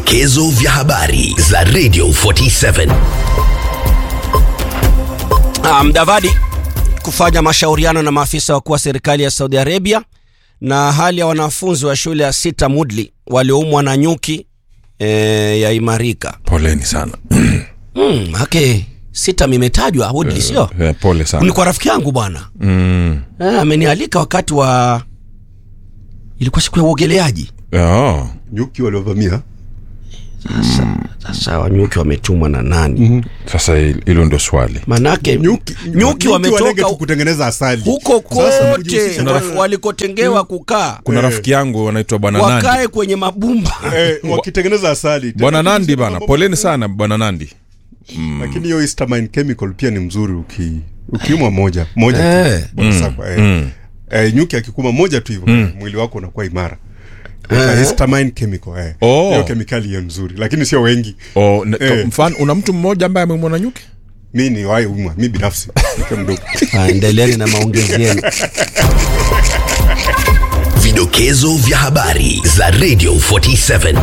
Vidokezo vya habari za Radio 47. Ah, Mdavadi kufanya mashauriano na maafisa wakuu wa serikali ya Saudi Arabia na hali ya wanafunzi wa shule ya Sita Mudli walioumwa na nyuki e, yaimarika. Poleni sana. Mm, okay. Sita mimetajwa Woodley sio? Eh, Pole Ni sana. kwa rafiki yangu bwana. Mm. Eh, amenialika wakati wa ilikuwa siku ya uogeleaji. Oh. nyuki waliovamia Sasa wanyuki wametumwa na nani? Sasa hil- hilo ndo swali. Manake nyuki, nyuki walenge wametoka tu kutengeneza asali huko Sasa kote kujihusisha wa- na- walikotengewa kukaa Kuna rafiki yangu anaitwa Bwana Nandi. wakae kwenye mabumba. eh, wakitengeneza asali Bwana Tena Nandi kusema bana, mambo- poleni sana Bwana Nandi. lakini hiyo histamine chemical pia ni mzuri uki ukiumwa moja moja Eh. tu Bwana Sakwa, eh. Mm. Eh, nyuki akikuma moja tu hivyo mwili wako unakuwa imara eh. histamine chemical eh. Oh. hiyo kemikali hiyo nzuri lakini sio wengi Oh, ne- Eh. mfano una mtu mmoja ambaye amemwona nyuki? mi ni wahi umwa mi binafsi nikiwa mdogo Ah, Endeleeni na maongezi yenu. Vidokezo vya habari za Radio 47.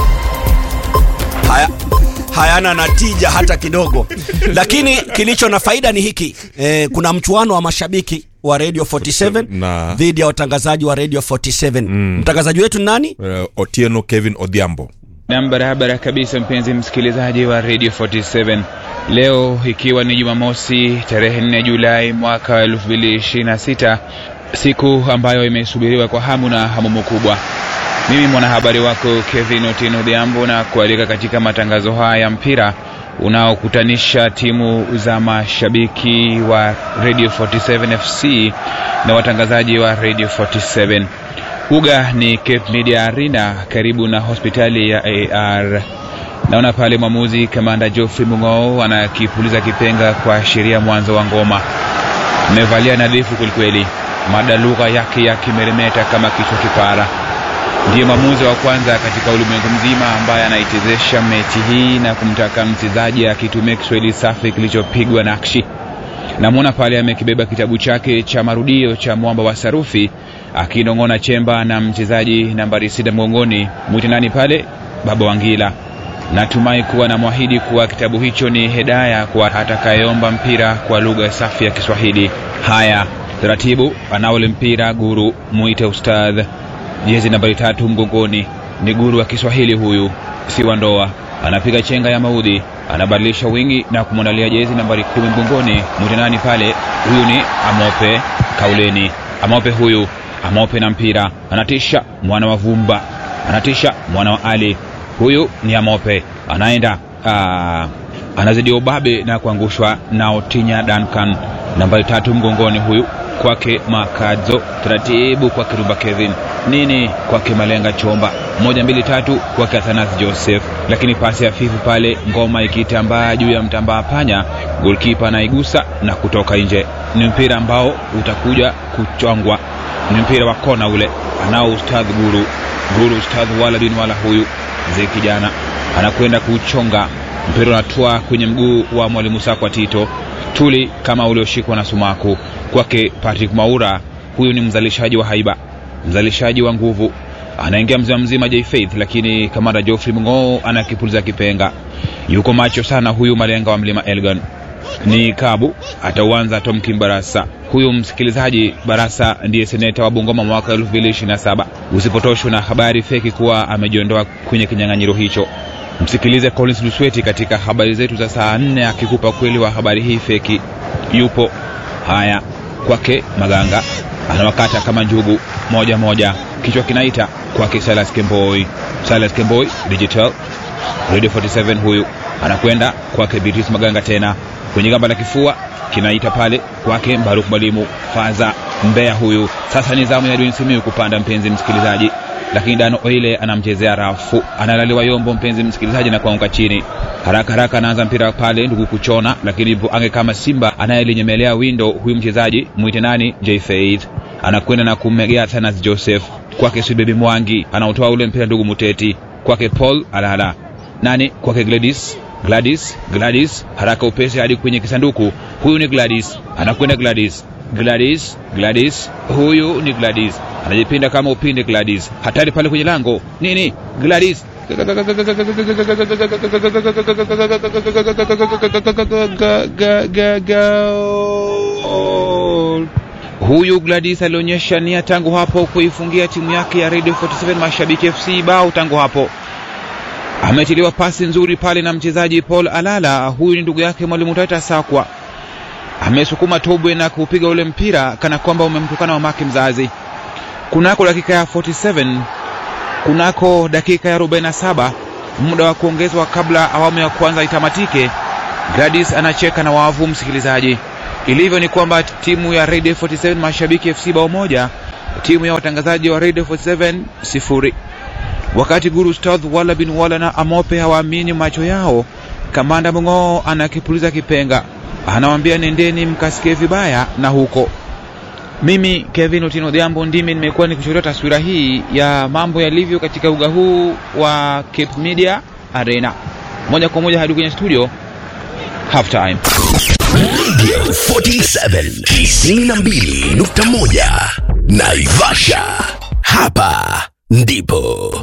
Haya, hayana natija hata kidogo, lakini kilicho na faida ni hiki e, kuna mchuano wa mashabiki wa Radio 47 Na- dhidi ya watangazaji wa Radio 47 mtangazaji wetu ni nani? Uh, Otieno Kevin Odhiambo. Nam, barabara kabisa, mpenzi msikilizaji wa Radio 47. Leo ikiwa ni Jumamosi tarehe 4 Julai mwaka wa 2026, siku ambayo imesubiriwa kwa hamu na hamumu kubwa. Mimi mwanahabari wako Kevin Otieno Odhiambo na kualika katika matangazo haya ya mpira unaokutanisha timu za mashabiki wa Radio 47 FC na watangazaji wa Radio 47. Uga ni Cape Media Arena karibu na hospitali ya AR. Naona pale mwamuzi kamanda Geoffrey Mung'oo anakipuliza kipenga kuashiria mwanzo wa ngoma. Amevalia nadhifu kwelikweli, mada lugha yake yakimeremeta kama kichwa kipara. Ndiye mwamuzi wa kwanza katika ulimwengu mzima ambaye anaitezesha mechi hii na kumtaka mchezaji akitumia Kiswahili safi kilichopigwa nakshi. Namwona pale amekibeba kitabu chake cha marudio cha mwamba wa sarufi akinong'ona chemba na mchezaji nambari sita mgongoni. Mwite nani pale? Baba Wangila. Natumai kuwa namwahidi kuwa kitabu hicho ni hedaya kwa atakayeomba mpira kwa lugha safi ya Kiswahili. Haya, taratibu, anaole mpira guru, muite ustadh. Jezi nambari tatu mgongoni, ni guru wa Kiswahili huyu, si wa ndoa. Anapiga chenga ya maudhi, anabadilisha wingi na kumwandalia jezi nambari kumi mgongoni. Mwite nani pale? Huyu ni Amope Kauleni. Amope huyu, Amope na mpira, anatisha mwana wa Vumba, anatisha mwana wa Ali. Huyu ni Amope, anaenda aa, anazidi ubabe na kuangushwa na Otinya Duncan, nambari tatu mgongoni huyu kwake Makadzo, taratibu kwake Rumba Kevin, nini kwake Malenga Chomba, moja mbili tatu kwake Athanas Joseph, lakini pasi hafifu pale, ngoma ikitambaa juu ya mtambaa panya, golkipa anaigusa na kutoka nje. Ni mpira ambao utakuja kuchongwa, ni mpira wa kona ule, anao Ustadh Guru Guru, Ustadh wala bin wala huyu mzee kijana anakwenda kuuchonga mpira, unatua kwenye mguu wa mwalimu Sakwa Tito tuli kama ulioshikwa na sumaku kwake Patrick Maura. Huyu ni mzalishaji wa haiba, mzalishaji wa nguvu, anaingia mzima mzima J Faith, lakini kamanda Geoffrey Mng'oo anakipuliza kipenga. Yuko macho sana huyu malenga wa mlima Elgon ni Kabu atauanza Tom Kim Barasa. Huyu msikilizaji, Barasa ndiye seneta wa Bungoma mwaka 2027. Usipotoshwe na habari feki kuwa amejiondoa kwenye kinyang'anyiro hicho. Msikilize Collins Lusweti katika habari zetu za saa nne akikupa kweli wa habari hii feki. Yupo haya kwake Maganga anawakata kama njugu moja moja, kichwa kinaita kwake Silas Kemboi. Silas Kemboi digital Radio 47 huyu anakwenda kwake Beatrice Maganga tena kwenye gamba la kifua kinaita pale kwake Baruk Mwalimu Faza Mbeya huyu. Sasa ni zamu ya Edwin Simiyu kupanda, mpenzi msikilizaji, lakini Dano Oile anamchezea rafu, analaliwa yombo, mpenzi msikilizaji, na kuanguka chini haraka haraka. Anaanza mpira pale ndugu kuchona, lakini ipo ange kama simba anayelinyemelea windo. Huyu mchezaji mwite nani? J Faith anakwenda na kummegea Thanas Joseph kwake Subebi Mwangi, anaotoa ule mpira ndugu Muteti kwake Paul alala nani kwake Gladys Gladys Gladys haraka upesi hadi kwenye kisanduku. Huyu ni Gladys, anakwenda Gladys Gladys Gladys, huyu ni Gladys, anajipinda kama upinde Gladys, hatari pale kwenye lango nini, Gladys Goal. Huyu Gladys alionyesha nia tangu hapo kuifungia timu yake ya Radio 47 Mashabiki FC bao tangu hapo. Ametiliwa pasi nzuri pale na mchezaji Paul Alala, huyu ni ndugu yake mwalimu Tata Sakwa. Amesukuma tobwe na kupiga ule mpira kana kwamba umemtukana mamake mzazi. Kunako dakika ya 47, kunako dakika ya 47, muda wa kuongezwa kabla awamu ya kwanza itamatike, Gladys anacheka na wavu msikilizaji. Ilivyo ni kwamba timu ya Radio 47 Mashabiki FC bao moja, timu ya watangazaji wa Radio 47 sifuri. Wakati Guru Stadh wala bin wala na Amope hawaamini macho yao, kamanda Mung'oo anakipuliza kipenga, anawambia nendeni mkasikie vibaya na huko. Mimi Kevin Otieno Odhiambo ndimi nimekuwa nikushuhudia taswira hii ya mambo yalivyo katika uga huu wa Cape Media Arena. Moja kwa moja hadi kwenye studio half time. Radio 47 92.1 Naivasha. Hapa ndipo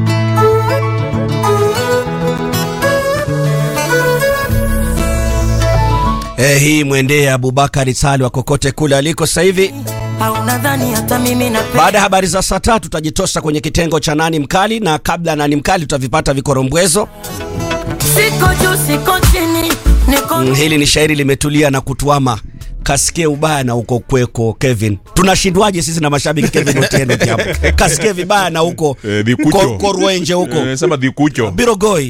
Eh, hii mwendee Abubakari Salwa kokote kule aliko sasa hivi. au nadhani hata mimi napenda Baada ya habari za saa tatu tutajitosa kwenye kitengo cha nani mkali, na kabla ya nani mkali tutavipata vikorombwezo. siko juu siko chini niko Mm, hili ni shairi limetulia na kutuama kasikie ubaya na uko kweko Kevin. Tunashindwaje sisi na mashabiki Kevin Otieno hapo? Kasikie vibaya na huko Eh, Dhikucho. Ko- Korwenje huko Eh, sema dhikucho Birogoi